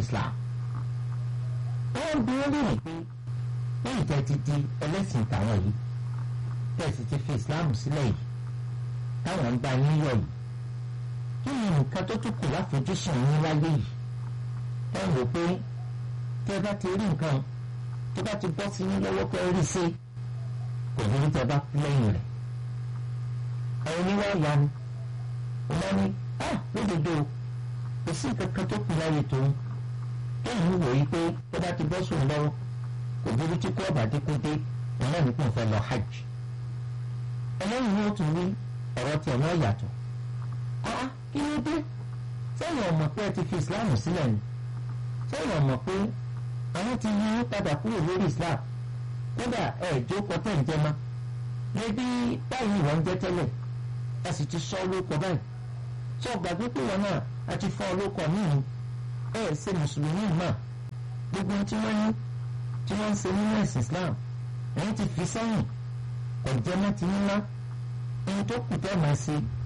Islam wọ́n bí wọ́n lè pé lẹ́yìn tẹ́ ti di ẹlẹ́sìn tàwọn yìí tẹ́ sì ti fi Islam sílẹ̀ yìí táwọn ń gba yín yọ̀ yìí kí ni nǹkan tó tún kù láfojúsùn yín láyé yìí ẹ rò pé tẹ́ bá ti rí nǹkan tó bá ti bọ́ sí yín lọ́wọ́ pé rí sí kò ní tẹ́ bá lẹ́yìn rẹ̀ ẹ̀yin ni wọ́n yanu wọ́n ní ah lódodo kò sí nǹkan kan tó kù láyé tòun kéèyàn wò yí pé tó bá ti bọ́ sóun lọ́wọ́ kò burú tí kò bá dínkù dé òun náà nípò fẹ́ lọ hajj ẹlẹ́yìn ni ó tún ní ọ̀rọ̀ tiẹ̀ náà yàtọ̀ ah kí ló dé sẹ́yìn ọmọ pé ẹ ti fi Islam sílẹ̀ ni sẹ́yìn ọmọ pé àwọn ti yí padà kúrò lórí Islam kódà ẹ̀ jókòó tẹ̀ ń jẹ́ mọ́ níbi báyìí wọ́n ń jẹ́ tẹ́lẹ̀ a sì ti sọ lóko báyìí sọ gbàgbé pé wọn náà a ti fọ́ lóko míì ẹ ṣe mùsùlùmí mọ́ gbogbo tí wọ́n ní tí wọ́n ń ṣe nínú ẹ̀sìn Islam ẹ̀yìn ti fi sẹ́yìn kò jẹ́ mọ́ ti ní ná ẹni tó kù tẹ́ máa ṣe